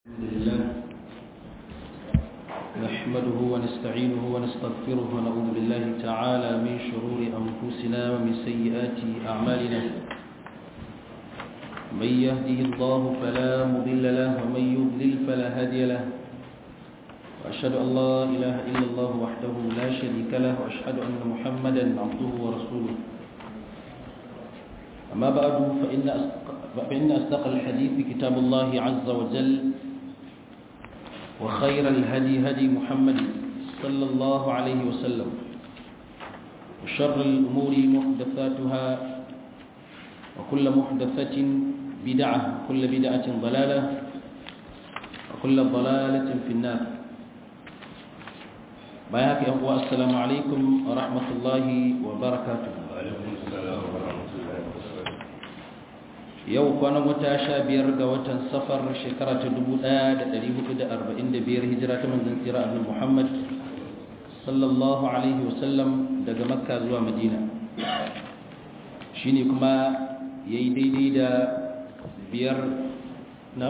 الحمد لله نحمده ونستعينه ونستغفره ونعوذ بالله تعالى من شرور أنفسنا ومن سيئات أعمالنا من يهده الله فلا مضل له ومن يضلل فلا هادي له وأشهد أن لا إله إلا الله وحده لا شريك له وأشهد أن محمدا عبده ورسوله أما بعد فإن أصدق, فإن أصدق الحديث كتاب الله عز وجل وخير الهدي هدي محمد صلى الله عليه وسلم وشر الأمور محدثاتها وكل محدثة بدعة وكل بدعة ضلالة وكل ضلالة في النار بياك يا السلام عليكم ورحمة الله وبركاته وعليكم السلام ورحمة الله وبركاته yau kwanan wata sha biyar ga watan safar shekara ta dubu ɗaya da ɗari hudu da arba'in da biyar hijira ta manzan tsira abin muhammad sallallahu alaihi wasallam daga makka zuwa madina shi ne kuma ya yi daidai da biyar na?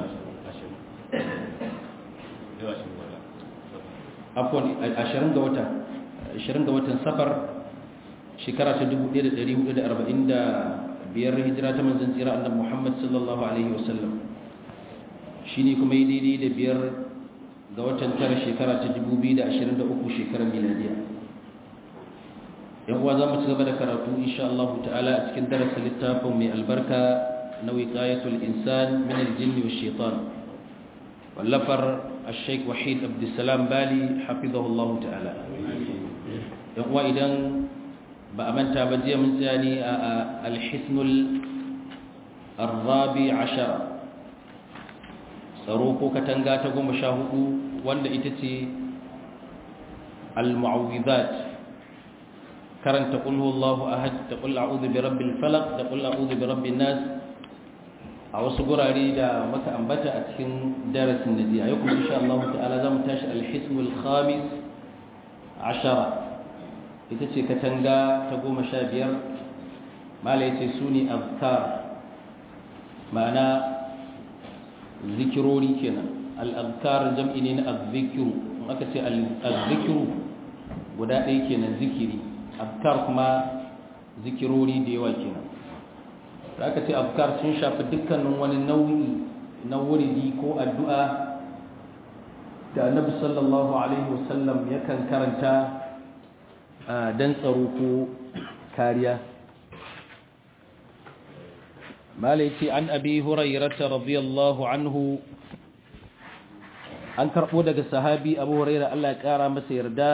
afon ashirin ga wata ashirin ga watan safar shekara ta dubu ɗaya da ɗari hudu da arba'in da biyar hijira ta manzan tsira annabi Muhammad sallallahu alaihi wasallam shine kuma yi daidai da biyar ga watan tara shekara ta 2023 shekarar miladiya yan uwa zamu ci gaba da karatu insha Allah ta'ala a cikin darasin littafin mai albarka na wiqayatul insan min al-jinn wa shaitan wallafar الشيخ وحيد عبد السلام بالي حفظه الله تعالى yan uwa idan ba a manta ba jiya mun tsani a alhisnul arrabi ashara tsaro ko katanga ta goma sha hudu wanda ita ce al-mu'awwizat karanta qul huwallahu ahad da qul a'udhu bi rabbil falaq da qul a'udhu bi rabbin nas a wasu gurare da maka ambata a cikin darasin da jiya yau kuma insha Allah ta'ala zamu tashi al-hisnul khamis ashara ita ce katanga ta goma sha biyar malai ce su ne azkar ma'ana zikirori kenan al'azkar jam'i ne na azzikiru in aka ce azzikiru guda ɗaya kenan zikiri azkar kuma zikirori da yawa kenan da aka ce azkar sun shafi dukkanin wani nau'i na wuridi ko addu'a da annabi sallallahu alaihi wasallam yakan karanta don tsaro ko kariya malaiti an abi hurairata radiyallahu anhu an karbo daga sahabi abu huraira Allah ya kara masa yarda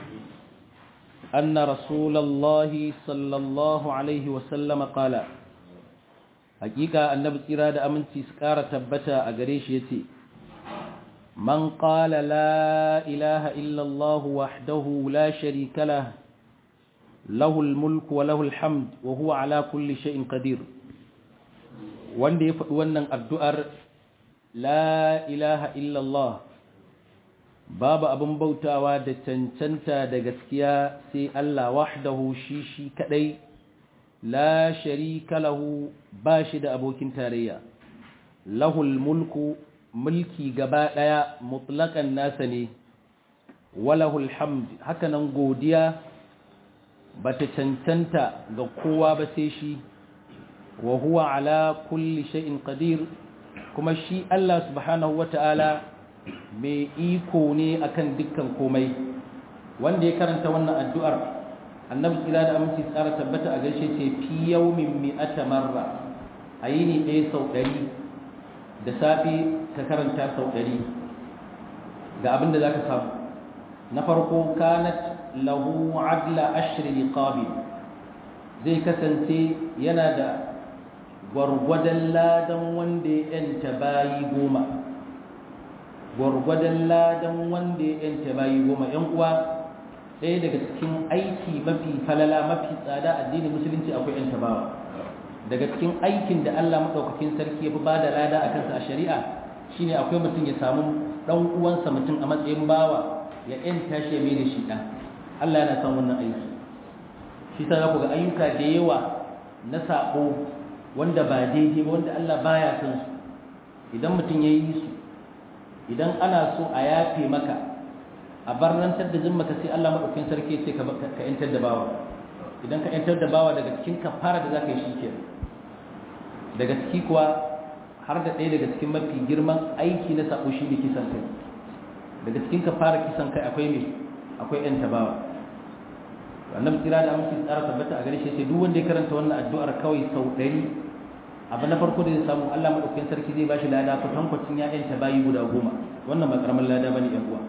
anna rasulullahi sallallahu alaihi wasallam qala hakika annabi tsira da aminci su kara tabbata a gare shi yace من قال لا إله إلا الله وحده لا شريك له له الملك وله الحمد وهو على كل شيء قدير wanda ya faɗi wannan addu'ar la ilaha illallah babu abin bautawa da cancanta da gaskiya sai Allah wahdahu shi shi kadai la sharika lahu ba shi da abokin tarayya lahul mulku mulki gaba ɗaya mutlaƙan nasa ne walahul hamd hakanan godiya ba ta cancanta ga kowa ba sai shi wa huwa ala kulli shay'in qadir kuma shi Allah subhanahu wata'ala mai iko ne akan dukkan komai wanda ya karanta wannan addu'ar annabi tsira da aminci tsara tabbata a gaishe ce fi yawmin mi'ata marra ayini ɗaya sau ɗari da safe ka karanta sau ɗari ga abin da za ka samu na farko kanat lahu adla ashri liqabi zai kasance yana da gwargwadon ladan wanda ya yanta bayi goma gwargwadon ladan wanda ya yanta bayi goma yan uwa ɗaya daga cikin aiki mafi falala mafi tsada addinin musulunci akwai yanta bawa daga cikin aikin da Allah maɗaukakin sarki ya fi ba da lada a kansa a shari'a shine akwai mutum ya samu ɗan uwansa mutum a matsayin bawa ya ‘yan tashi ya mai da shi ɗan Allah yana son wannan aiki shi ta ku ga ayyuka da yawa na saɓo wanda ba daidai ba wanda Allah baya son su idan mutum ya yi su idan ana so a yafe maka a barnantar da zin maka sai Allah maɗaukin sarki ce ka ‘yantar da bawa idan ka ‘yantar da bawa daga cikin kafara da za ka yi shi ke daga ciki kuwa har da ɗaya daga cikin mafi girman aiki na saɓo shi ne kisan kai daga cikin kafara kisan kai akwai me akwai ‘yan tabawa annabi tsira da amince tsara tabbata a gare shi sai duk wanda ya karanta wannan addu'ar kawai sau ɗari abu na farko da zai samu Allah maɗaukin sarki zai bashi lada kwatankwacin ya ‘yanta bayi guda goma wannan ba ƙaramin lada ba ne ‘yan uwa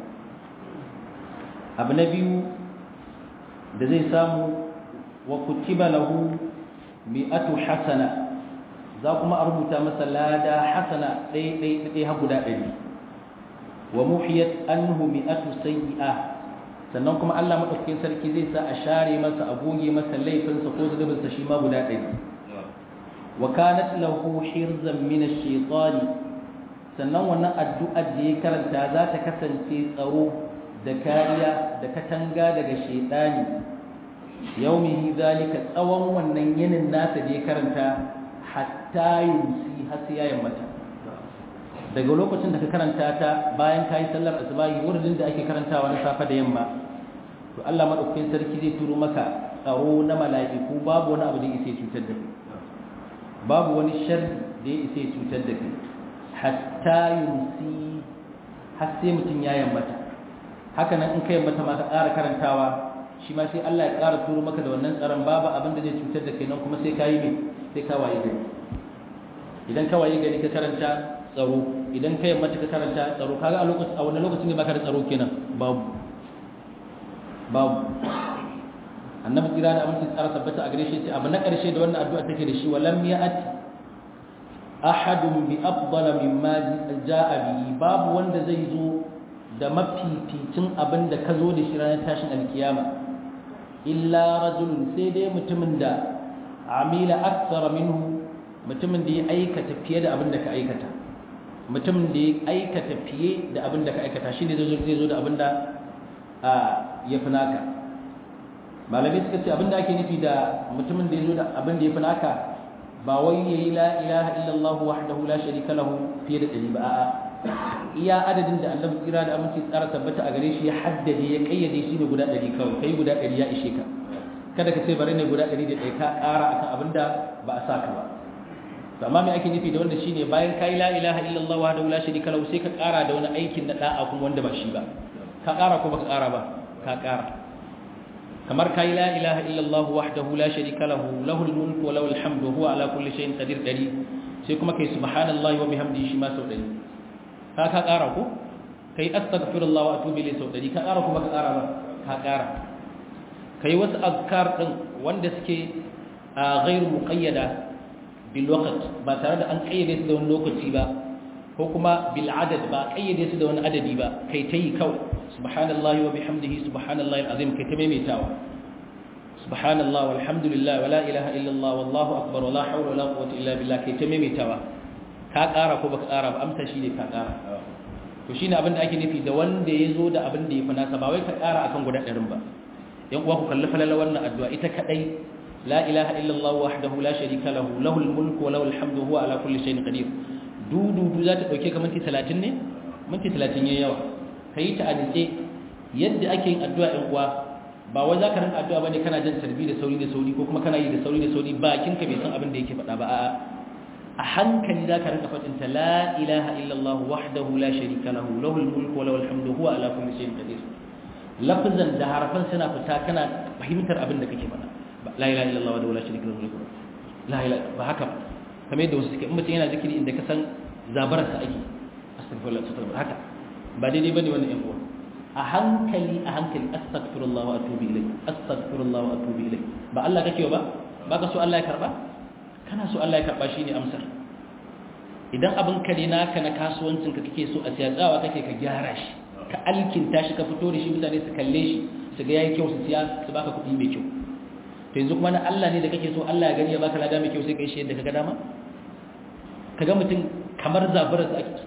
abu na biyu da zai samu wa kutiba lahu mi'atu hasana za kuma a rubuta masa lada hasana ɗaya ɗaya ɗaya har guda ɗari wa muhiyat anhu mi'atu sayyi'a sannan kuma Allah madaukakin sarki zai sa a share masa a goge masa laifinsa ko zunubinsa shi ma guda ɗari wa kanat lahu hirzan min ash-shaytani sannan wannan addu'ar da ya karanta za ta kasance tsaro da kariya da katanga daga shaidani yaumihi zalika tsawon wannan yinin nasa da ya karanta hatta yumsi har sai ya yammata daga lokacin da ka karanta ta bayan kayi sallar asubahi wurin da ake karantawa na safa da yamma to Allah madaukakin sarki zai turo maka tsaro na mala'iku babu wani abu da yake cutar da kai babu wani sharri da yake cutar da kai hatta yumsi har sai mutum ya yammata haka nan in kai mata ma ka ƙara karantawa shi ma sai Allah ya ƙara turo maka da wannan tsaron babu abin da zai cutar da kai nan kuma sai ka yi mai sai ka waye gari idan ka waye gari ka karanta tsaro idan ka mata ka karanta tsaro kaga a lokacin a wannan lokacin ne baka da tsaro kenan babu babu annabi kira da aminci tsara tabbata a gare shi ce abu na ƙarshe da wannan addu'a take da shi walam ya'ati ahadun bi afdala mimma ja'a bihi babu wanda zai zo da mafificin abin da ka zo da shi ranar tashin alkiyama illa rajulun sai dai mutumin da amila aksara minhu mutumin da ya aikata fiye da abin da ka aikata mutumin da ya aikata fiye da abin da ka aikata shi ne zai zo da abin da ya fi naka malamai suka ce abin da ake nufi da mutumin da ya zo da abin da ya fi naka ba wai ya yi la ilaha illallah wahdahu la sharika lahu fiye da ɗari ba a'a iya adadin da Allah tsira da aminci tsara tabbata a gare shi ya haddade ya kayyade shi ne guda ɗari kawai kai guda ɗari ya ishe ka kada ka ce bari ne guda ɗari da ɗaya ka ƙara akan abin da ba a sa ka ba to amma me ake nufi da wanda shine bayan kai la ilaha illallah wahdahu la sharika lahu sai ka ƙara da wani aikin na da'a kuma wanda ba shi ba ka ƙara ko baka ƙara ba ka ƙara kamar kai la ilaha illallah wahdahu la sharika lahu lahul mulku wa lahul hamdu huwa ala kulli shay'in qadir dari sai kuma kai subhanallahi wa bihamdihi shi ma sau dari ka ka ƙara ko kai astaghfirullah wa atubu ilayhi sau dari ka ƙara ko baka ƙara ba ka ƙara kai wasu azkar din wanda suke a ghairu muqayyada bil waqt ba tare da an kayyade su da wani lokaci ba ko kuma bil adad ba kayyade su da wani adadi ba kai tayi kawai subhanallahi wa bihamdihi subhanallahi alazim kai ta maimaitawa subhanallahi walhamdulillah wala ilaha illallah wallahu akbar wala hawla wala quwwata illa billah kai ta maimaitawa ka ƙara ko baka ƙara ba amsa shine ka ƙara to shine abin da ake nufi da wanda ya zo da abin da ya fi nasa ba wai ka ƙara akan guda ɗarin ba yan uwa ku kalli falala wannan addu'a ita kadai la ilaha illallah wahdahu la sharika lahu lahul mulku wa lahul hamdu huwa ala kulli shay'in qadir dudu du za ta dauke ka minti 30 ne minti 30 yayi yawa kai ta addu'a yadda ake yin addu'a yan uwa ba wai za ka rinka addu'a bane kana jin tarbi da sauri da sauri ko kuma kana yi da sauri da sauri bakin ka bai san abin da yake faɗa ba a'a a hankali za ka rinka faɗin ta la ilaha illallah wahdahu la sharika lahu lahul mulku wa lahul hamdu huwa ala kulli shay'in qadir lafazan da harafan suna fita kana fahimtar abin da kake faɗa la ilaha illallah wa la sharika lahu la ilaha ba haka kamar yadda wasu suke in mutum yana zikiri inda ka san zabarar sa ake astaghfirullah astaghfirullah haka ba daidai bane wannan yan uwa a hankali a hankali astaghfirullah wa atubu ilayh astaghfirullah wa atubu ilayh ba Allah kake ba ba ka so Allah ya karba kana so Allah ya karba shine amsar idan abin ka ne naka na kasuwancin ka kake so a siya tsawa kake ka gyara shi ka alkinta shi ka fito da shi mutane su kalle shi su ga yayi kyau su siya su baka kuɗi mai kyau to yanzu kuma na Allah ne da kake so Allah ya gani ya baka lada mai kyau sai kai shi yadda kaga dama kaga mutum kamar zaburar sa ake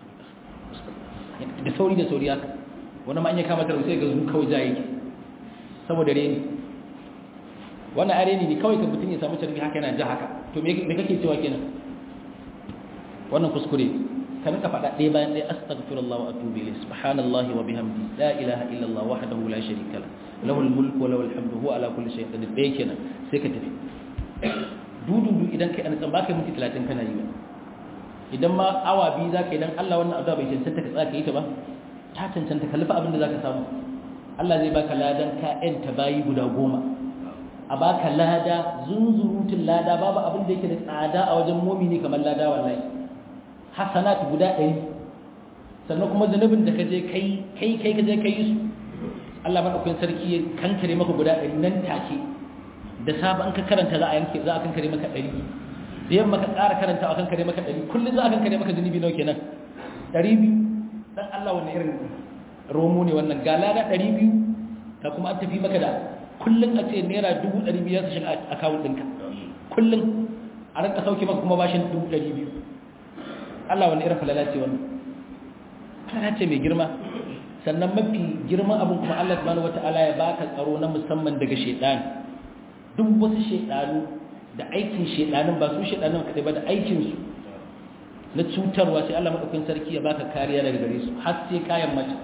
da sauri da sauri haka wani ma an ya kama tarbi sai ga zu kawai jaye saboda reni wannan areni ne kawai ka mutum ya samu tarbi haka yana ja haka to me kake cewa kenan wannan kuskure ka rinka faɗa ɗaya bayan ɗaya astaghfirullah wa atubu ilayhi subhanallahi wa bihamdi la ilaha illallah wahdahu la sharika la lahul mulku wa lahul hamdu huwa ala kulli shay'in qadir ɗaya kenan sai ka tafi dududu idan kai an tsamba kai minti 30 kana yi idan ma awa biyu zaka idan Allah wannan addu'a bai cancanta ka tsaka yi ta ba ta cancanta ka lufa abin da zaka samu Allah zai baka ladan ka ta bayi guda goma a baka lada zunzurutun lada babu abin da yake da tsada a wajen mumini kamar lada wallahi hasanat guda ɗari sannan kuma zanubin da ka je kai kai kai ka je kai su Allah madaukakin sarki ya kankare maka guda ɗari nan take da sabon ka karanta za a yanke za a kankare maka ɗari da yamma ka ƙara karanta a kankare maka ɗari kullum za a kankare maka zunubi nawa kenan ɗari biyu dan Allah wani irin romo ne wannan ga lada ɗari biyu ka kuma an tafi maka da kullum a ce naira dubu ɗari biyu su shiga akawun ɗinka kullum a ranka sauke maka kuma bashin dubu ɗari biyu Allah wani irin falala ce wannan falala ce mai girma sannan mafi girman abin kuma Allah subhanahu wata'ala ya baka tsaro na musamman daga shaidan duk wasu shaidanu da aikin shaidanin ba su shaidanin kaɗai ba da aikinsu na cutarwa sai Allah maɗaukin sarki ya baka kariya daga gare su har sai kayan mata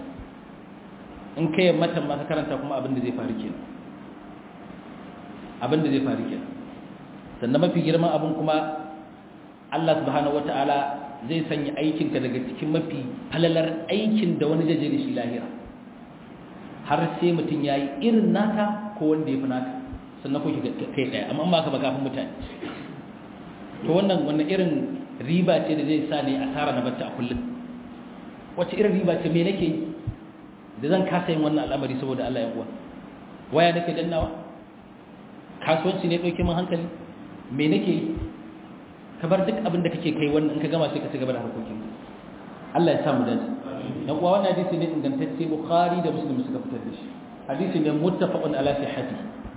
in kayan matan ma ka karanta kuma abin da zai faru kenan abin da zai faru kenan sannan mafi girman abin kuma Allah subhanahu wata'ala zai sanya aikinka daga cikin mafi falalar aikin da wani jaje da shi lahira har sai mutum ya yi irin naka ko wanda ya fi naka sannan kuke kai ɗaya amma ba ka ba kafin mutane to wannan wannan irin riba ce da zai sa ne asara na batta a kullum wacce irin riba ce me nake yi da zan kasa yin wannan al'amari saboda Allah ya uwa waya nake dannawa kasuwanci ne ɗauke min hankali me nake yi ka bar duk abin da kake kai wannan in ka gama sai ka ci gaba da harkokin Allah ya sa mu dace dan uwa wannan hadisi ne ingantacce Bukhari da Muslim suka fitar da shi hadisi ne muttafaqun ala sihhati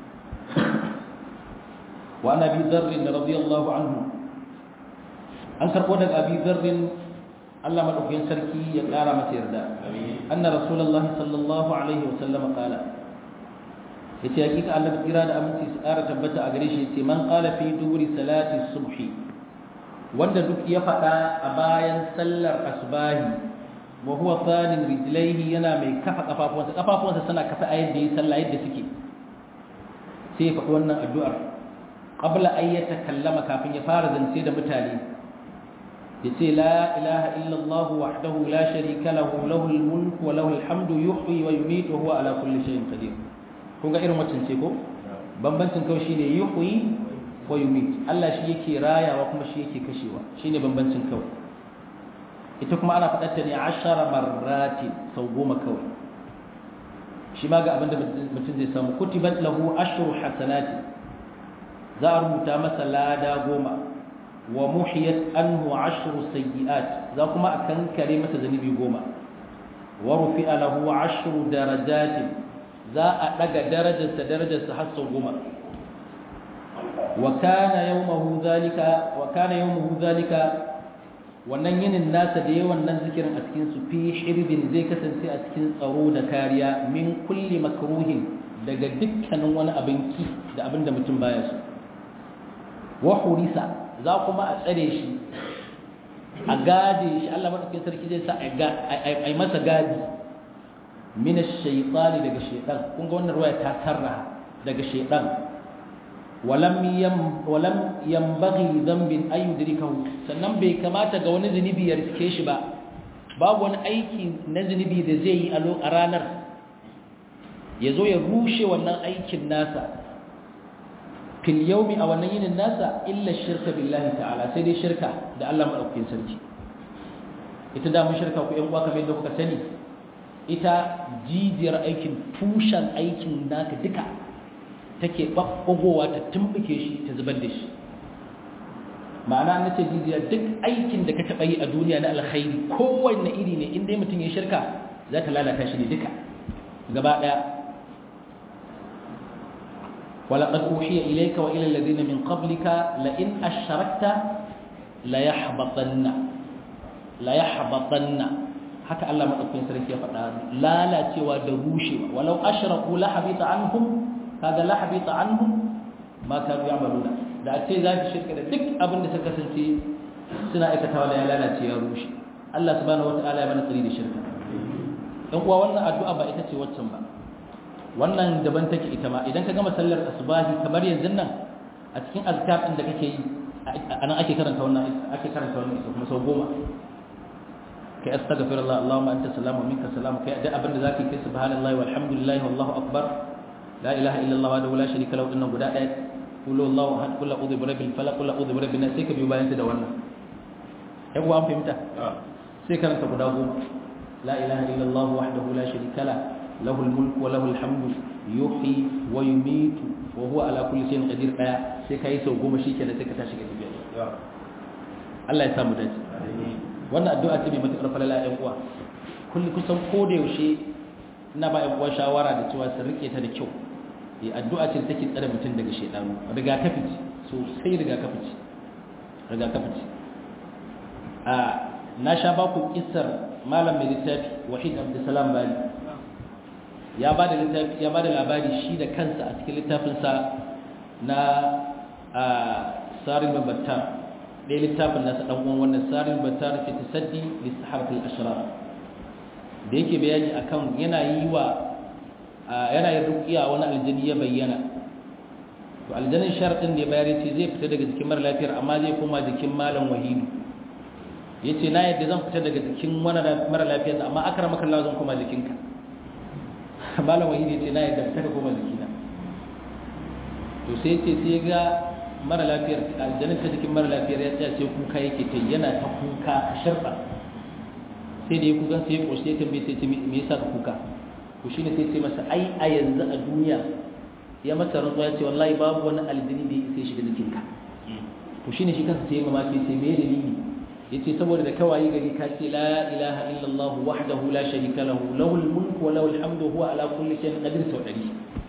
wa ana bi dharr radiyallahu anhu an karbo daga abi dharr Allah madaukakin sarki ya kara masa yarda anna rasulullahi sallallahu alaihi wasallam qala yace hakika Allah kira da aminci su kara tabbata a gare shi yace man qala fi duburi salati subhi wanda duk ya faɗa a bayan sallar asbahi wa huwa tsanin rijlaihi yana mai kafa kafafuwansa kafafuwansa suna kafa a yadda ya sallah yadda suke sai ya faɗi wannan addu'ar qabla an ya takallama kafin ya fara zance da mutane ya ce la ilaha illallah wahdahu la sharika lahu lahul mulku wa lahul hamdu yuhyi wa yumiitu wa huwa ala kulli shay'in qadir kun ga irin wacce ce ko bambancin kawai shine yuhyi wa yumit Allah shi yake rayawa kuma shi yake kashewa shine bambancin kawai ita kuma ana faɗar ta ne ashara marrati sau goma kawai shi ma ga abin da mutum zai samu kutibat lahu ashru hasanati za a rubuta masa lada goma wa muhiyat anhu ashru sayyi'at za kuma a kankare masa zanibi goma wa rufi'a lahu ashru darajatin za a daga darajarsa darajarsa har sau goma وكان يومه ذلك وكان يومه ذلك wannan yinin nasa da yawan nan zikirin a cikin su fi hirbin zai kasance a cikin tsaro da kariya min kulli makruhin daga dukkanin wani abin ki da abin da mutum baya so wa hurisa za kuma a tsare shi a gade shi Allah madaukakin sarki zai sa a yi masa gadi min ash-shaytani daga shaytan kun ga wannan ruwaya ta sarra daga shaytan walam yambaghi dhanbin ay yudrikahu sannan bai kamata ga wani zunubi ya riske shi ba babu wani aiki na zunubi da zai yi a ranar ya zo ya rushe wannan aikin nasa fil yawmi a wannan yinin nasa illa shirka billahi ta'ala sai dai shirka da Allah madaukakin sarki ita da mun shirka ku yan uwa kamar yadda kuka sani ita jijiyar aikin tushen aikin naka duka take ɓaɓɓagowa ta tumbuke shi ta zubar da shi ma'ana na ce jijiya duk aikin da ka taɓa yi a duniya na alkhairi kowanne iri ne inda mutum ya shirka za ta lalata shi ne duka gaba ɗaya ولقد أوحي إليك وإلى الذين من قبلك لئن أشركت ليحبطن ليحبطن haka Allah madaukakin sarki ya faɗa lalacewa da rushewa walau ashraku la habita anhum kaga la habita anhum ma kanu ya'maluna da a ce za ki shirka da duk abin da suka kasance suna aikatawa da ya lalace ya rushe Allah subhanahu wataala ya mana tsari da shirka dan uwa wannan addu'a ba ita ce waccan ba wannan daban take ita ma idan ka gama sallar asubahi kamar yanzu nan a cikin azkar din da kake yi anan ake karanta wannan ake karanta wannan ita kuma sau goma kai astaghfirullah allahumma anta salamu minka salamu kai da abin da zaka kai subhanallahi walhamdulillahi wallahu akbar la ilaha illallah wa la sharika lahu inna guda daya qul huwallahu ahad qul a'udhu bi rabbil falaq qul a'udhu bi rabbin nas sai ka biyo bayan da wannan kai kuwa an fahimta sai karanta guda goma la ilaha illallah wahdahu la sharika lahu له الملك وله الحمد يحيي ويميت وهو على كل شيء قدير daya sai kai sau goma shikenan sai ka tashi ka tafiya Allah ya samu dace wannan addu'a ce mai matukar falala ɗan uwa kulli kusan ko da yaushe ina ba ɗan uwa shawara da cewa su rike ta da kyau eh addu'a ce take tsare mutum daga shedanu rigakafi ce sosai rigakafi ce rigakafi ce a na sha ba ku kissar malam mai littafi wahid abdulsalam bali ya ba da littafi ya ba da labari shi da kansa a cikin littafinsa na sarin babattar ɗaya littafin nasa ɗan uwan wannan sarin babattar fi tasaddi lissaharatul ashrar da yake bayani akan yana yi wa yana yin ruqiya wani aljani ya bayyana to aljanin sharadin da ya bayar yace zai fita daga jikin mara lafiyar amma zai koma jikin malam wahidu yace na yadda zan fita daga jikin mara lafiyar amma akramaka Allah zan koma jikinka malam wahidi ce na yadda ta koma jikina to sai ce sai ga mara lafiyar aljanin ta jikin mara lafiyar ya tsaya sai kuka yake ta yana ta kuka a sharba sai da ya kuka sai ya ƙoshi ya tambaye sai ce me yasa ka kuka to shine sai ce masa ai a yanzu a duniya ya masa rantsuwa ya ce wallahi babu wani aljini da ya isa shiga jikinka to shine shi kansa sai ya mamaki sai me dalili yace saboda da kawai gari ka ce la ilaha illallah wahdahu la sharika lahu lahul mulku wa lahul hamdu huwa ala kulli shay'in qadir sau dari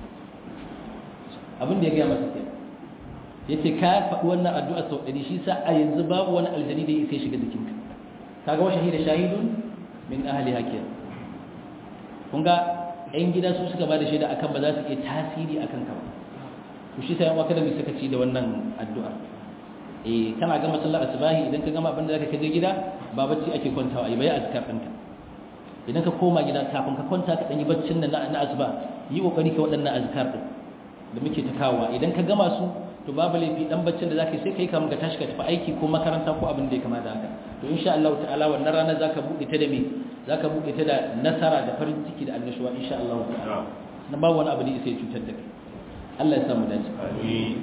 abin da ya gaya masa kenan yace ka faɗi wannan addu'a sau dari shi sa a yanzu babu wani aljani da yake shiga jikinka kaga wa shahida shahidun min ahli hakiya kun ga ɗan gida su suka ba da shaida akan ba za su iya tasiri akan ka ba to shi sa yan waka da mai suka ci da wannan addu'a eh kana gama sallar asubahi idan ka gama abin da zaka kaje gida ba bacci ake kwantawa ai bai azkar ɗinka idan ka koma gida kafin ka kwanta ka dan yi baccin nan na asuba yi kokari ka waɗannan azkar din da muke ta kawowa idan ka gama su to babu laifi dan baccin da zaka yi sai kai kamun ka tashi ka tafi aiki ko makaranta ko abin da ya kama da haka to insha Allah ta'ala wannan rana zaka bude ta da me zaka bude ta da nasara da farin ciki da annashuwa insha Allah ta'ala na ba wani abu da sai cutar da kai Allah ya samu dace amin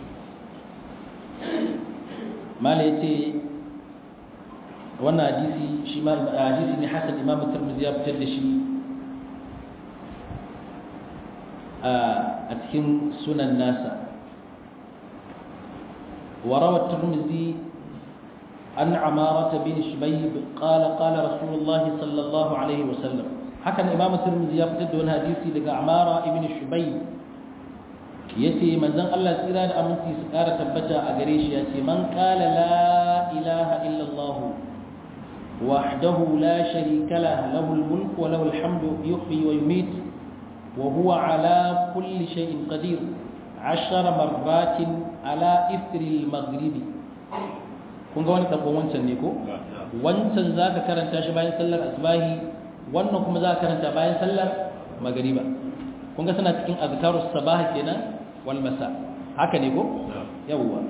mala ya ce wannan hadisi shi ma hadisi ne hasan imam tirmidhi ya fitar da shi a cikin sunan nasa وروى الترمذي عن عمارة بن شبيب قال قال رسول الله صلى الله عليه وسلم حكى الإمام الترمذي يفتد حديثي لك عمارة بن شبيب yace manzon Allah tsira da aminci su ƙara tabbata a gare shi yace man qala la ilaha illa Allah wahdahu la sharika lahu lahul mulku wa lahul hamdu yuhyi wa yumiit wa huwa ala kulli shay'in qadir 10 marratin ala ithri al-maghrib kun ga wani tabon wancan ne ko wancan zaka karanta shi bayan sallar asbahi wannan kuma zaka karanta bayan sallar magriba kun ga suna cikin azkarus sabah kenan wal masa haka ne ko yawwa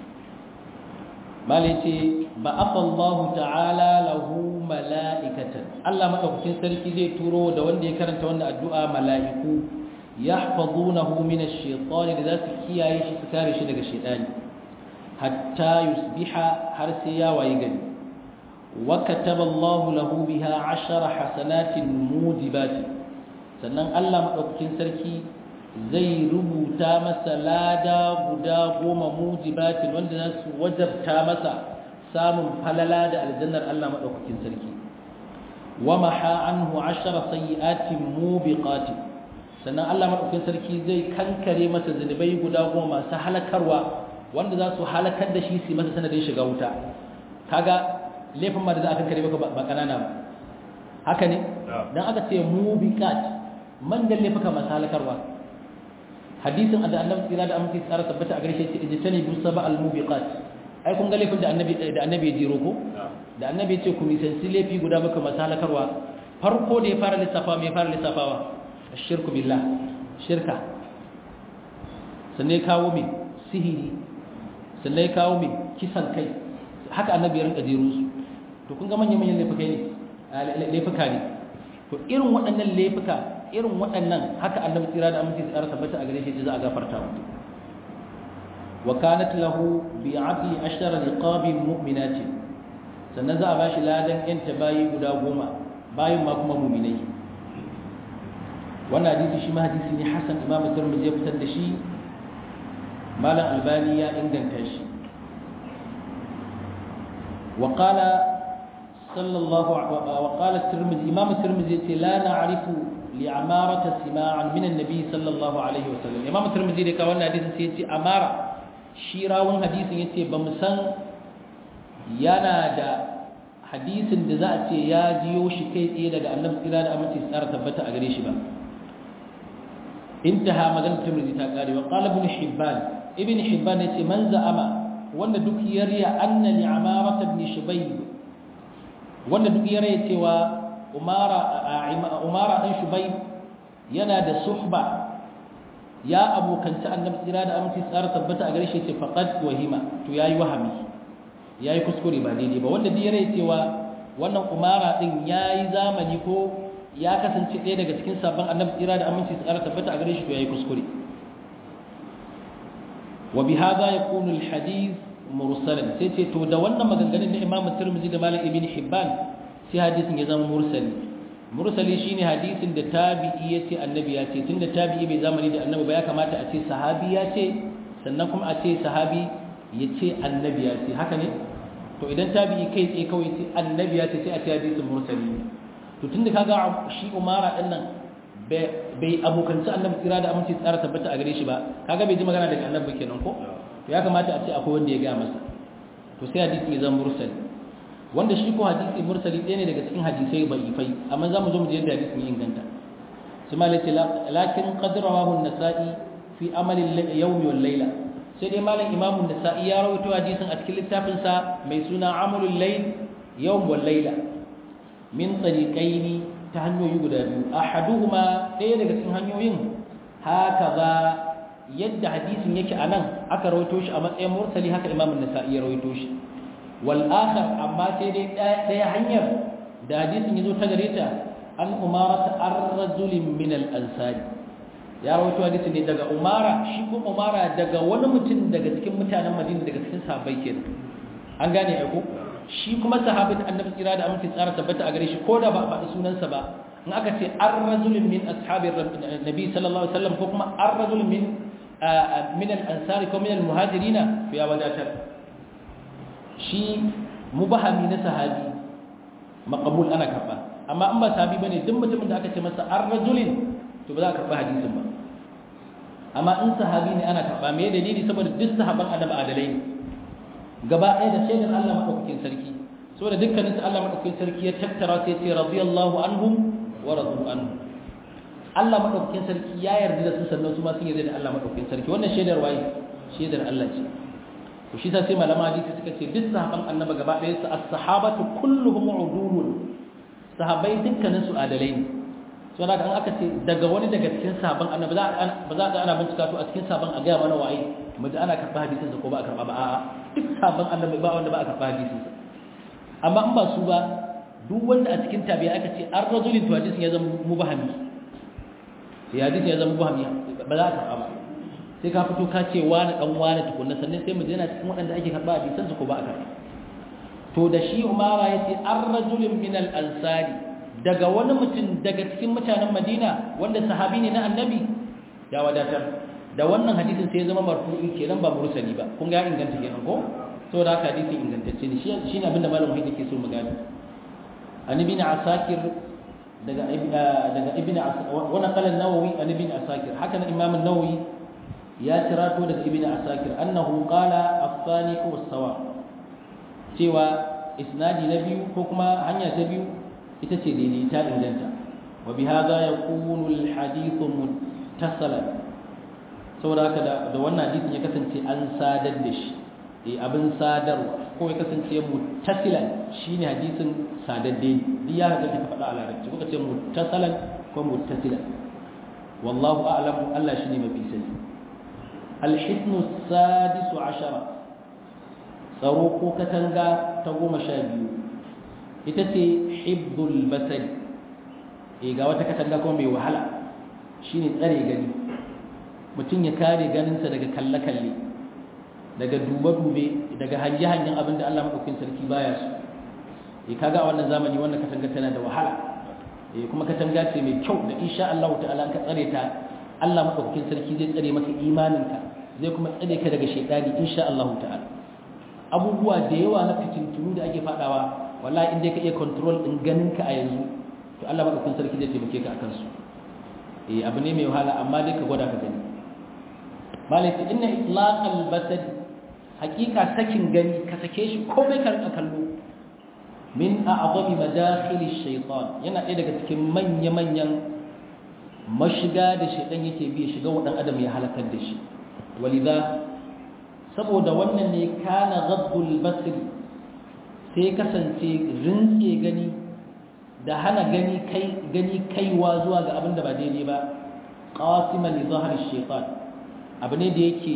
malai ce ba afallahu ta'ala lahu mala'ikatan Allah madaukakin sarki zai turo da wanda ya karanta wannan addu'a mala'iku yahfazunahu min ash-shaytan da zasu kiyaye shi su kare shi daga shaytani hatta yusbiha har sai ya wayi gani wa kataba Allahu lahu biha 10 hasanatin mujibatin sannan Allah madaukakin sarki zai rubuta masa lada guda goma mujibatin wanda za su wajabta masa samun falala da aljannar Allah maɗaukakin sarki wa maha anhu ashara sayyi'atin mubiqatin sannan Allah maɗaukakin sarki zai kankare masa zunubai guda goma masu halakarwa wanda za su halakar da shi su masa sanadin shiga wuta kaga laifin ma da za a kankare maka ba kanana ba haka ne dan aka ce mubiqat man da laifuka masu halakarwa hadisin da annabi tsira da amince tsara tabbata a garshe ce ijtani bi saba al mubiqat ai kun ga laifin da annabi da annabi ya jiro ko da annabi ya ce ku nisanci laifi guda muka masu halakarwa farko da ya fara lissafa mai fara lissafawa shirku billah shirka sannan ya kawo mai sihiri sannan ya kawo mai kisan kai haka annabi ya rinka jero su to kun ga manyan-manyan laifuka ne laifuka ne to irin waɗannan laifuka irin waɗannan haka annabi tsira da aminci tsara tabbata a gare shi za a gafarta mu wa kanat lahu bi adli ashara liqabin mu'minati sannan za a bashi ladan yan bayi guda goma bayin ma kuma mu'minai wannan hadisi shi ma hadisi ne hasan imam tirmidhi ya fitar da shi malam albani ya inganta shi wa qala sallallahu wa qala tirmidhi imam tirmidhi yace la na'rifu li'amarata sima'an min an-nabi sallallahu alaihi wasallam imam tirmidhi da ka wannan hadisin sai yace amara shi rawun hadisin yace ba mu san yana da hadisin da za a ce ya jiyo shi kai tsaye daga annabi tsira da aminci tsara tabbata a gare shi ba intaha maganar tirmidhi ta kare wa qala ibn hibban ibn hibban yace man za'ama wanda duk yariya anna li'amarata ibn shubayb wanda duk yariya cewa umara umara dan shubayb yana da suhba ya abokanci annabi tsira da aminci tsara tabbata a gare shi ce faqad wahima to yayi wahami yayi kuskure ba daidai ba wanda diyare cewa wannan umara din yayi zamani ko ya kasance ɗaya daga cikin sabon annabi tsira da aminci tsara tabbata a gare shi to yayi kuskure wa bi hadha yakunu al hadith mursalan sai ce to da wannan maganganun na Imam Tirmidhi da Malik ibn Hibban sai hadisin ya zama mursali mursali shine hadisin da tabi'i yace annabi ya ce tunda tabi'i bai zamani da annabi ba ya kamata a ce sahabi ya ce sannan kuma a ce sahabi ya ce annabi ya ce haka ne to idan tabi'i kai tsaye kawai ce annabi ya ce sai a ce hadisin mursali to tunda kaga shi umara din nan bai abokanci annabi tsira da aminci tsara tabbata a gare shi ba kaga bai ji magana daga annabi kenan ko to ya kamata a ce akwai wanda ya ga masa to sai hadisin ya zama mursali wanda shi ko hadisi mursali ɗaya ne daga cikin hadisai da'ifai amma za mu zo mu je yadda hadisin ya inganta sai malai ce lakin qad rawahu an-nasa'i fi amali al-yawmi wal layla sai dai malam imam an-nasa'i ya rawaito hadisin a cikin littafin sa mai suna amalul layl yawm wal layla min tariqaini ta hanyoyi guda biyu ahaduhuma ɗaya daga cikin hanyoyin hakaza yadda hadisin yake anan aka rawaito shi a matsayin mursali haka imam an-nasa'i ya rawaito shi والآخر أما تيدي دي حنير دا حديث يزو تغريتا أن أمارة الرجل من الأنصار ya rawaito hadisi ne daga umara shi ko umara daga wani mutum daga cikin mutanen madina daga cikin sahabbai kenan an gane ai ko shi kuma sahabin annabi tsira da aminci tsara tabbata a gare shi ko da ba a faɗi sunansa ba in aka ce ar-rajulun min ashabi nabi sallallahu alaihi wasallam ko kuma ar-rajulun min min al-ansari ko min al-muhajirina to ya wadatar shi mubahami na sahabi maqbul ana karba amma an ba sahabi bane duk mutumin da aka ce masa ar-rajulin to ba za ka karba hadisin ba amma in sahabi ne ana karba me dalili saboda duk sahaban annabi adalai ne gaba ɗaya da shaidar Allah madaukakin sarki saboda dukkanin su Allah madaukakin sarki ya tattara sai ce radiyallahu anhum wa radu anhu Allah madaukakin sarki ya yarda da su sannan su ma sun yarda da Allah madaukakin sarki wannan shaidar waye shaidar Allah ce to shi sai malama hadisi suka ce duk sahaban annabi gaba ɗaya su as-sahabatu kulluhum udulun sahabbai dukkanin su adalai ne so da kan aka ce daga wani daga cikin sahaban annabi za ba za ga ana bincika to a cikin sahaban a ga mana waye mu ji ana karɓa hadisin sa ko ba a karɓa ba a'a duk sahaban annabi ba wanda ba a karɓa hadisin sa amma in ba su ba duk wanda a cikin tabi'a aka ce an rajulin to hadisin ya zama mubahami ya hadisin ya zama mubahami ba za a karɓa ba sai ka fito ka ce wani dan wani tukunna sannan sai mu je yana cikin waɗanda ake karɓa hadisan su ko ba a karɓa to da shi umara ya ce an rajulin min al-ansari daga wani mutum daga cikin mutanen madina wanda sahabi ne na annabi ya wadatar da wannan hadisin sai ya zama marfu'i kenan ba mursali ba kun ga inganta kenan ko saboda haka hadisi ingantacce ne shi shine abin da malamin yake so mu gani an ibn asakir daga daga ibn wa naqala an-nawawi an ibn asakir haka nan imam an-nawawi ya tirato daga ibn asakir annahu qala as-sani huwa as-sawa cewa isnadi na biyu ko kuma hanya ta biyu ita ce daidai ta inganta wa bi hadha yakunu al-hadithu muttasalan saboda haka da wannan hadisin ya kasance an sadar da shi eh abin sadarwa ko ya kasance muttasilan shine hadisin sadadde duk ya hada ka faɗa a larabci ko ka ce muttasalan ko muttasilan wallahu a'lamu Allah shine mafi sani al-hisnu sadisu ashara tsaro ko katanga ta goma sha biyu ita ce hibbul basari e ga wata katanga kuma mai wahala shine tsare gani mutum ya kare ganinsa daga kalle-kalle daga dube-dube daga hanje-hanyen abin da Allah maɗaukin sarki baya su e kaga a wannan zamani wannan katanga tana da wahala e kuma katanga ce mai kyau da insha Allah ta'ala ka tsare ta Allah maɗaukin sarki zai tsare maka imaninka zai kuma tsare ka daga shaidani insha Allah ta'ala abubuwa da yawa na fitintunu da ake fadawa wallahi in dai ka iya control din ganinka a yanzu to Allah maɗaukin sarki zai taimake ka akan su eh abu ne mai wahala amma dai ka gwada ka gani malaka inna itlaqal basad haqiqa sakin gani ka sake shi komai ka rika kallo min a'zami madakhil ash-shaytan yana ɗaya daga cikin manya manyan mashiga da shaytan yake bi shiga wa dan adam ya halakar da shi walidha saboda wannan ne kana ghaddul basri sai kasance rintse gani da hana gani kai gani kaiwa zuwa ga abin da ba daidai ba qasiman li zahri shaytan abu ne da yake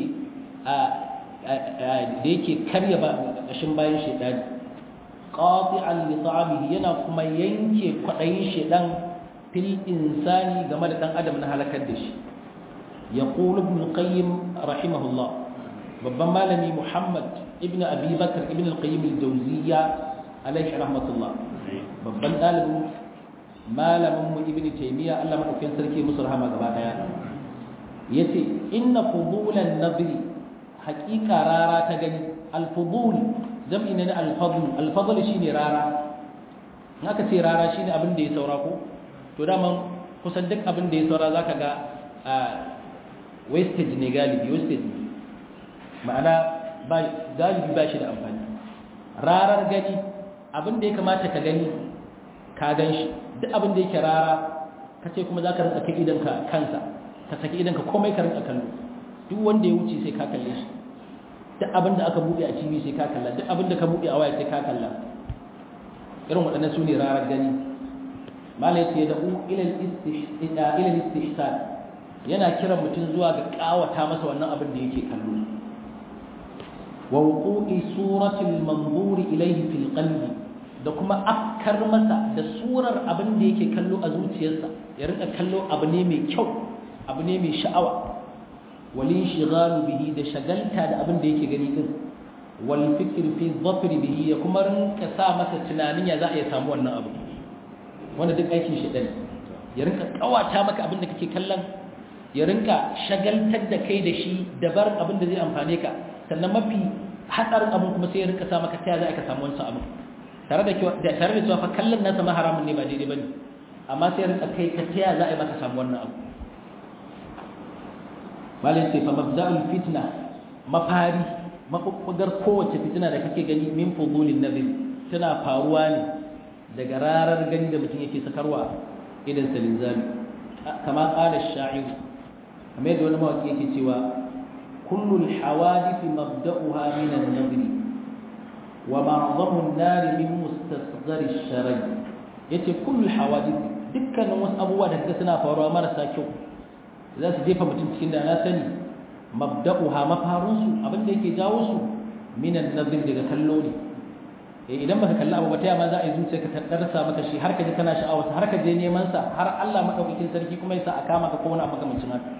da yake karya ba kashin bayan shaytani qati'an li ta'abihi yana kuma yanke kwadayin shaytan fil insani game da dan adam na halakar da shi yaqulu ibn al-qayyim rahimahullah babban malami muhammad ibn abi bakr ibn al-qayyim al-jawziyya alaihi rahmatullah babban dalibin malamin mu ibn taymiya Allah madaukakin sarki musu rahama gaba daya yace inna fudulan nadri haqiqa rara ta gani al-fudul jam'i ne na al-fadl al-fadl shine rara haka ce rara shine abin da ya saura ko to dama kusan duk abin da ya saura zaka ga wastage ne galibi wastage ne ma'ana ba galibi ba shi da amfani rarar gani abin da ya kamata ka gani ka gan shi duk abin da yake rara ka ce kuma za ka rinka kai idanka kansa ka saki idanka komai ka rinka kallo duk wanda ya wuce sai ka kalle shi duk abin da aka buɗe a tv sai ka kalla duk abin da ka buɗe a waya sai ka kalla irin waɗannan su ne rarar gani malai ce da ilal istihsan yana kiran mutum zuwa ga ƙawata masa wannan abin da yake kallo ووقوع صورة المنظور إليه في القلب da kuma afkar masa da surar abin da yake kallo a zuciyarsa ya rinka kallo abu ne mai kyau abu ne mai sha'awa walin shigalu bihi da shagalta da abin da yake gani din wal fikr fi dhafri bihi ya kuma rinka sa masa tunanin ya za a iya samu wannan abu wanda duk aikin shi dan ya rinka kawata maka abin da kake kallon ya rinka shagaltar da kai da shi dabar abin da zai amfane ka sannan mafi hatsarin abin kuma sai ya rinka sa maka taya za ka samu wancan abin tare da tare da cewa fa kallon nasa ma haramun ne ba daidai bane amma sai ya rinka kai ka taya za a yi maka samu wannan abu malin sai fa mabda'ul fitna mafari mafukar kowace fitina da kake gani min fudulin nazir tana faruwa ne daga rarar gani da mutum yake sakarwa idan salinzami kama qala ash-sha'ir kamar yadda wani mawaki yake cewa كل الحوادث مبدأها من النظر ومعظم النار من مستصغر الشرر yace kullu hawadith dukkanin wasu abubuwa da kaga suna faruwa marasa kyau za su jefa mutum cikin da na sani mabda'uha mafarun su abin da yake jawo su minan nazir daga kallo ne eh idan baka kalli abu ba ta ma za a yi zuciya ka tarsa maka shi har ka ji kana sha'awa har ka je neman sa har Allah madaukakin sarki kuma ya sa a kama ka ko wani abu makamancin haka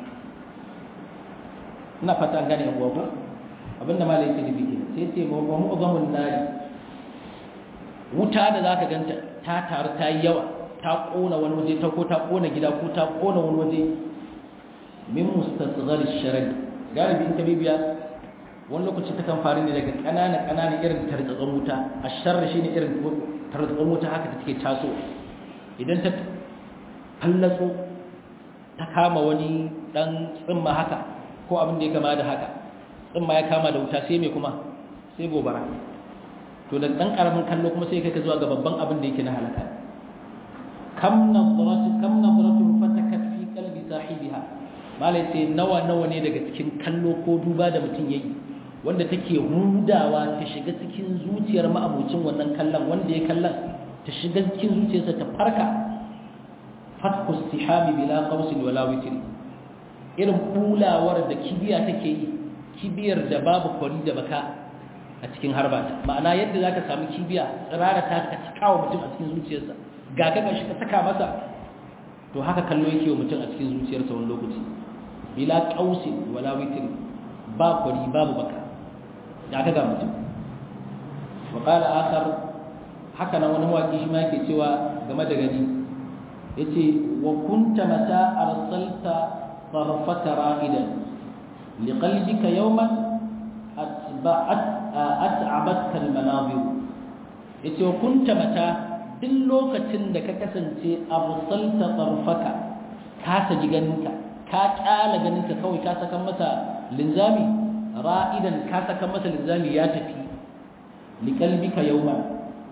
ina fata an gane abuwa ko abinda malai yake nufi kenan sai ce wa mu'zamun nari wuta da zaka ganta ta taru ta yi yawa ta kona wani waje ta ko ta kona gida ko ta kona wani waje min mustasghar sharar galibi in ka bibiya wani lokaci ta kan faru ne daga ƙanana ƙanana irin tartsatsan wuta a sharri shine irin tartsatsan wuta haka ta take taso idan ta fallatso ta kama wani dan tsimma haka ko abin da ya kama da haka tsimma ya kama da wuta sai mai kuma sai gobara to da dan karamin kallo kuma sai kai ka zuwa ga babban abin da yake na halaka kam nadratu kam nadratu fatakat fi qalbi sahibiha malai sai nawa nawa ne daga cikin kallo ko duba da mutum yayi wanda take hudawa ta shiga cikin zuciyar ma'abucin wannan kallon wanda ya kallon ta shiga cikin zuciyarsa ta farka fatku istihami bila qausin wala witri irin bulawar da kibiya take yi kibiyar da babu kwari da baka a cikin harbata ma'ana yadda zaka samu kibiya tsirara ta ka cikawa mutum a cikin zuciyarsa ga ka gashi ka saka masa to haka kallo yake wa mutum a cikin zuciyarsa wani lokaci bila qausin wala witri ba kwari babu baka da aka ga mutum wa qala akhar haka nan wani mawaki shi ma yake cewa game da gani yace wa kunta mata arsalta tarfaka ra'idan liqalbika yawman atba'at at'abatka almanabir yace wa kunta mata duk lokacin da ka kasance arsalta tarfaka ka saji ganinka ka kyala ganinka kawai ka saka masa linzami ra'idan ka saka masa linzami ya tafi liqalbika yawman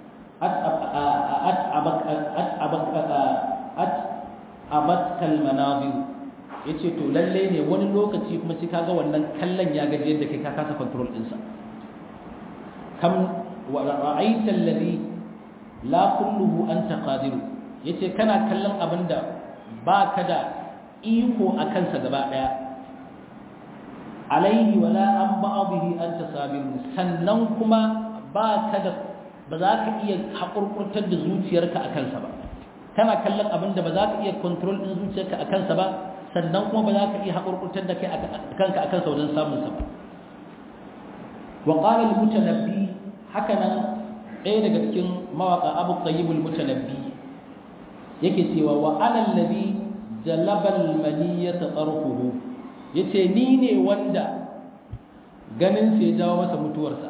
abatkal manazir ya ce to lalle ne wani lokaci kuma sai kaga wannan kallon ya gaji yadda kai ka kasa control ɗinsa kam ra'aita alladhi la kulluhu anta qadiru yace kana kallon abinda ba ka da iko a kansa gaba daya alaihi wala an ba'dihi anta sabirun sannan kuma ba ka da ba za ka iya haƙurƙurtar da zuciyarka a kansa ba kana kallon abin da ba za ka iya kontrol ɗin zuciyarka a kansa ba sannan kuma ba za ka iya haƙurƙurtar da kanka a kansa wajen samunsa ba wa ƙara mutanabbi haka nan ɗaya daga cikin mawaƙa abu qayyibul mutanabbi yake cewa wa alal ladhi jalabal maniyata tarfuhu yace ni ne wanda ganin sa ya jawo masa mutuwarsa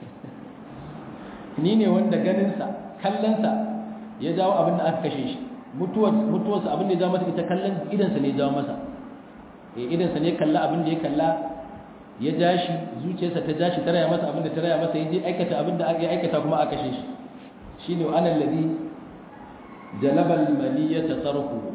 ni ne wanda ganinsa kallonsa ya jawo abin da aka kashe shi mutuwarsa abin da ya jawo masa ita kallon idansa ne ya jawo masa idansa ne kalla abin da ya kalla ya ja shi zuciyarsa ta ja shi ta raya masa abin da ta raya masa ya je aikata abin da ya aikata kuma aka kashe shi shi ne wa anan ladi jalabal maliyata tarku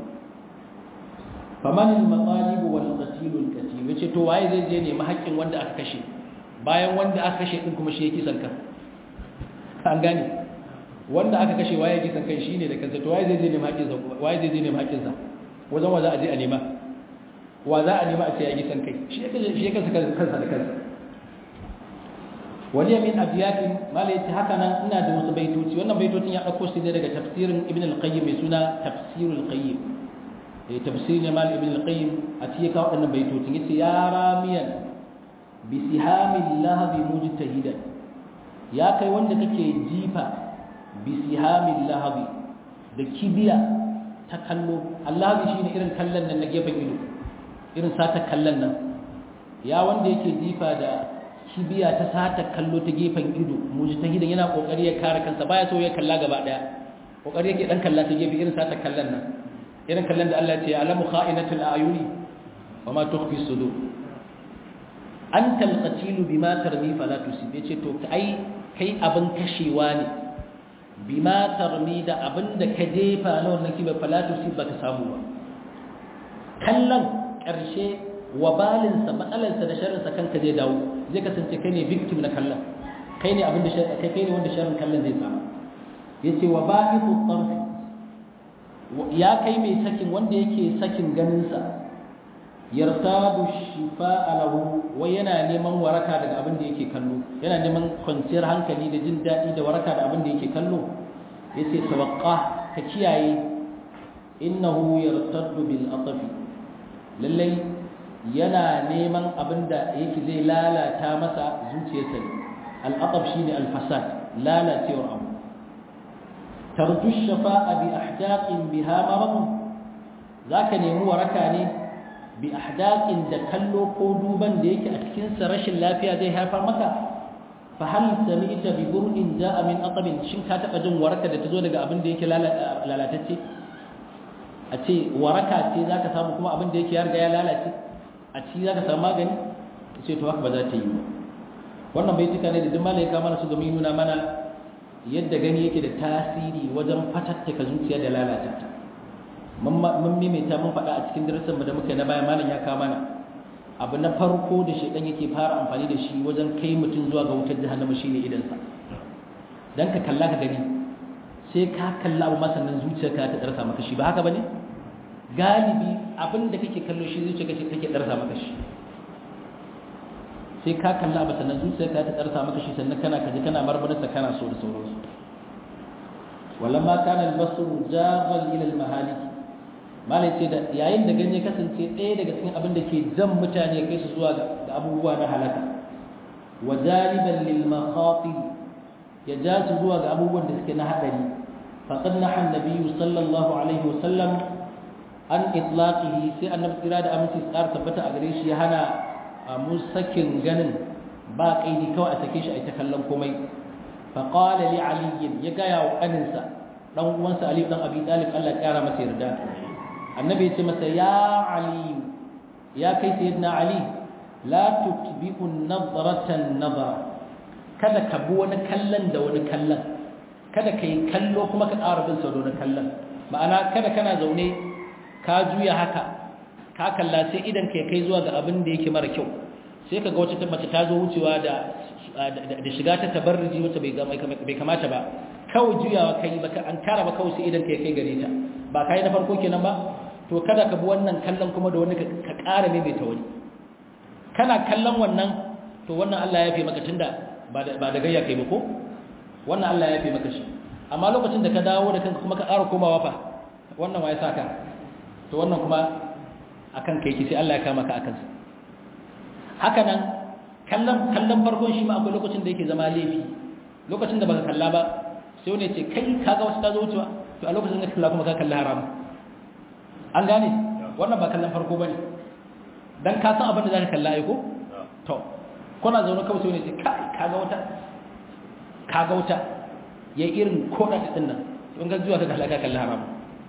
faman al-matalib wal qatil al-qatil yace to waye zai je ne haƙƙin wanda aka kashe bayan wanda aka kashe din kuma shi yake kisan kan an gane wanda aka kashe waye kisan kai shine da kansa to waye zai je nemi haƙƙinsa waye zai je nemi haƙƙinsa wajen wa za a je a nema wa za a nema a ce ya kisan kai shi yake shi yake kansa da kansa wani min abiyatin mala yace haka nan ina da wasu baitoci wannan baitocin ya dauko shi ne daga tafsirin ibn al-qayyim mai suna tafsirul qayyim eh tafsirin mal ibn al-qayyim a cikin kawo wannan baitocin yace ya ramiyan bi sihamil lahabi mujtahidan ya kai wanda kake jifa bisihamin lahabi da kibiya ta kallo allahabi shine irin kallon nan na gefen ido irin sata kallon nan ya wanda yake jifa da kibiya ta sata kallo ta gefen ido mujtahidan yana kokari ya kare kansa baya so ya kalla gaba daya kokari yake dan kalla ta gefe irin sata kallon nan irin kallon da Allah ya ce alamu kha'inatul ayuni wa ma tukhfi sudur anta al-qatil bima tarmi fala tusib yace to ai kai abin kashewa ne bima tarmi da abin da ka jefa na wannan kiba falatu si baka samu ba kallon ƙarshe wabalinsa matsalarsa da sharrinsa kanka zai dawo zai kasance kai ne victim na kallon kai ne abin da kai kai ne wanda sharrin kallon zai samu yace wa ba'idu tarfi ya kai mai sakin wanda yake sakin ganinsa yartadu shifa'a lahu wai yana neman waraka daga abin da yake kallo yana neman kwanciyar hankali da jin daɗi da waraka da abin da yake kallo yace tawaqqa ka kiyaye innahu yartaddu bil atfi lallai yana neman abin da yake zai lalata masa zuciyarsa al atf shine al fasad lalacewar abu tarju shafa'a bi ahdaqin biha marad zaka nemi waraka ne bi ahdaqin da kallo ko duban da yake a cikin sa rashin lafiya zai haifar maka fa hal sami'ta bi bur'in ja'a min atabin shin ka taba jin waraka da tazo daga abin da yake lalatacce a ce waraka ce zaka samu kuma abin da yake ya riga ya lalace a ci zaka samu magani ce to haka ba za ta yi ba wannan bai tuka ne da duk malai ka mana su domin nuna mana yadda gani yake da tasiri wajen fatattaka zuciya da lalata ta mun maimaita mun faɗa a cikin darasin da muka yi na baya malam ya kawo mana abu na farko da shaidan yake fara amfani da shi wajen kai mutum zuwa ga wutar jahannama shine idansa dan ka kalla ka gani sai ka kalla abu masannan zuciyarka ta darsa maka shi ba haka bane galibi abin da kake kallo shi zuciyarka take darsa maka shi sai ka kalla abu sannan zuciyarka ta darsa maka shi sannan kana kaji kana marmarsa kana so da sauransu walamma kana al-basru jaghan ila al-mahalik malai ce da yayin da ganye kasance ɗaya daga cikin abin da ke jan mutane kai su zuwa ga abubuwa na halaka wa jaliban lil makhatir ya ja su zuwa ga abubuwan da suke na hadari faqad nahan nabiyyu sallallahu alaihi wa sallam an itlaqihi sai annabi tsira da aminci tsar tabbata a gare shi ya hana mu sakin ganin ba kaidi kawai a sake shi a ita kallon komai faqala li ali ya ga ya kaninsa dan uwansa ali dan abi talib Allah ya kara masa yarda annabi ya ce masa ya ali ya kai sayyidina ali la tutbi'u nadratan nadara kada ka bi wani kallon da wani kallon kada ka yi kallo kuma ka ƙara bin sau da wani kallon ma'ana kada kana zaune ka juya haka ka kalla sai idan ka kai zuwa ga abin da yake mara kyau sai ka ga wata mace ta zo wucewa da da shiga ta tabarruji wacce bai kamata ba kawai juyawa kai baka an kara ba kawai sai idan ka kai gare ta ba kai na farko kenan ba to kada ka bi wannan kallon kuma da wani ka ƙara maimaita wani kana kallon wannan to wannan Allah ya fi maka tunda ba da gayya kai ba ko wannan Allah ya fi maka shi amma lokacin da ka dawo da kanka kuma ka ƙara komawa fa wannan waye saka to wannan kuma akan kai ki sai Allah ya kama ka akan sa haka nan kallon kallon farkon shi ma akwai lokacin da yake zama laifi lokacin da baka kalla ba sai wani ya ce kai kaga wasu ta zo wucewa to a lokacin da ka kalla kuma ka kalla haram an gane wannan ba kallon farko bane dan ka san abin da zaka kalla ai ko to kuna zaune kawai sai ne ce kai kaga wata kaga wata ya irin koda ta din nan don ga zuwa ka kalla ka kalla haram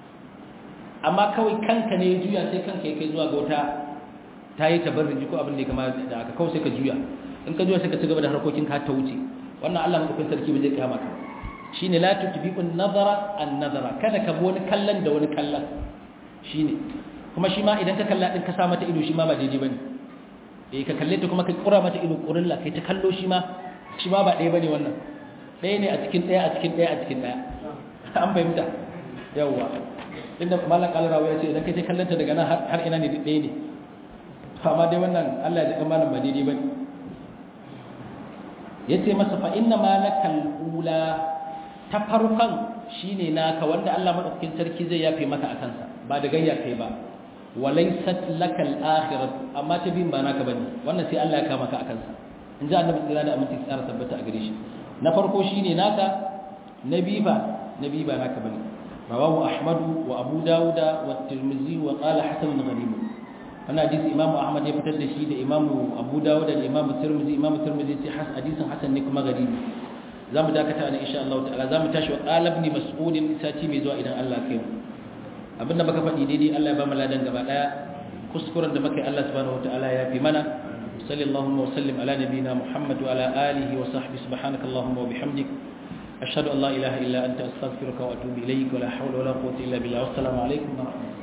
amma kawai kanka ne ya juya sai kanka ya kai zuwa ga wata ta yi tabarruji ko abin da ya kama da aka kawai sai ka juya in ka juya sai ka ci gaba da harkokin ka ta wuce wannan Allah madaukakin sarki ba zai kama ka shine la tutbi'un nazara an nazara kada ka bi wani kallon da wani kallon shine kuma shi ma idan ka kalla din ka sa mata ido shi ma ba daidai bane eh ka kalle ta kuma ka kura mata ido kurilla kai ta kallo shi ma shi ma ba ɗaya bane wannan ɗaya ne a cikin ɗaya a cikin ɗaya a cikin ɗaya an fahimta yawwa inda malam kalarawa ya ce idan kai ta kallanta daga nan har ina ne ɗaya ne amma dai wannan Allah ya ji malam ba daidai bane yace masa fa inna ma lakal ula ta farkon shine naka wanda Allah madaukakin sarki zai yafe maka akan sa ba da gayya kai ba walaysat lakal akhirah amma ta bin ba naka bane wannan sai Allah ya kama ka akan sa in ji annabi tsira da aminci tsara tabbata a gare shi na farko shine naka nabi ba nabi ba naka bane rawahu ahmad wa abu dauda wa tirmidhi wa qala hasan gharib wannan hadisi imamu ahmad ya fitar da shi da imamu abu dauda da imamu tirmidhi imamu tirmidhi sai hadisin hasan ne kuma garibi zamu dakata ne insha Allah ta'ala zamu tashi wa qala ibn mas'ud sati mai zuwa idan Allah kai mu abinda baka faɗi daidai Allah ya ba mu ladan gaba daya kuskuren da muka yi Allah subhanahu wataala ya fi mana sallallahu wa sallim ala nabiyyina muhammad wa ala alihi wa sahbihi subhanaka allahumma wa bihamdik ashhadu an la ilaha illa anta astaghfiruka wa atubu ilayk wa la hawla wa la quwwata illa billah wassalamu alaikum wa rahmatullahi